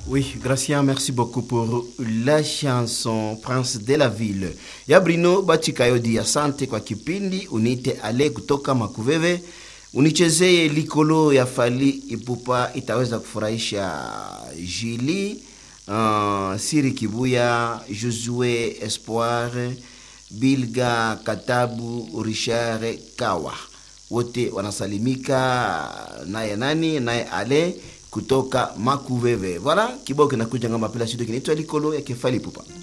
Oui, Gracien, merci beaucoup pour la chanson Prince de la Ville ya Brino Bachikayodi. Asante kwa kipindi, unite ale kutoka Makuveve, unichezeye likolo ya Fali Ipupa, itaweza kufurahisha Jili uh, Siri Kibuya, Josue Espoir, Bilga Katabu, Richard Kawa, wote wanasalimika naye nani naye ale kutoka Makuveve. Voilà, kibao kinakuja ngamba pela studio kinaitwa Likolo ya Kefali Pupa.